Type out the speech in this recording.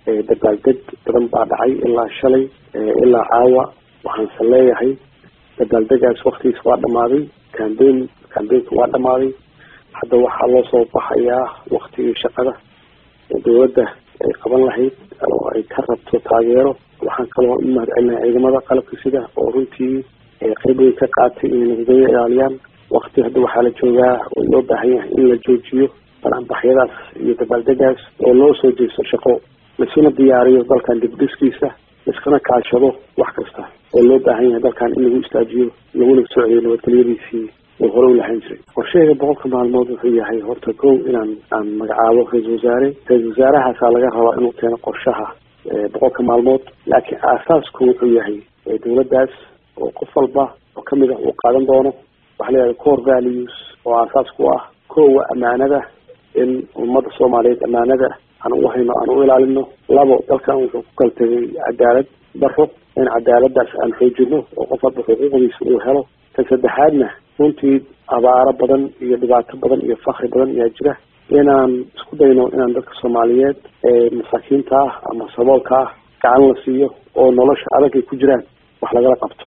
dabaaldeg badan baa dhacay ilaa shalay ilaa caawa waxaanse leeyahay dabaaldegaas waktigiis waa dhamaaday cambain cambainka waa dhamaaday hadda waxaa loo soo baxayaa waktigii shaqada dowladda ay qaban lahayd oo ay ka rabto taageero waxaan kaloo u mahad celinaha ciidamada qalabka sida oo runtii qeyb weyn ka qaatay inay nabadgelyo ilaaliyaan wakti hadda waxaa la joogaa oo loo baahan yahay in la joojiyo balanbaxyadaas iyo dabaaldegaas oo loo soo jeesto shaqo laisuna diyaariyo dalkan dibdhiskiisa laiskana kaashado wax kasta oo loo baahan yahay dalkan in lagu istaajiyo laguna socdiyo nabadgelyadiisii oo hore u lahaan jiray qorshaheyga boqolka maalmood wuxuu yahay horta kow inaan aan magacaabo ra-isul wasaare ra-isul wasaarahaasaa laga rabaa inuu keeno qorshaha boqolka maalmood laakiin aasaasku wuxuu yahay dowladdaas oo qof walba oo kamid ah uu qaadan doono waxaa layihahda core values oo aasaas ku ah kowa amaanada in ummadda soomaaliyeed amaanada aan u hayno aan u ilaalino labo dalkan wuxuu ku kala tegay cadaalad daro in cadaaladaas aan xoojino oo qof walba xuquuqdiisa uu helo tan saddexaadna runtii abaaro badan iyo dhibaato badan iyo fakri badan ayaa jira inaan isku dayno inaan dadka soomaaliyeed ee masaakiinta ah ama saboolka ah gacan la siiyo oo nolosha adag ay ku jiraan wax lagala qabto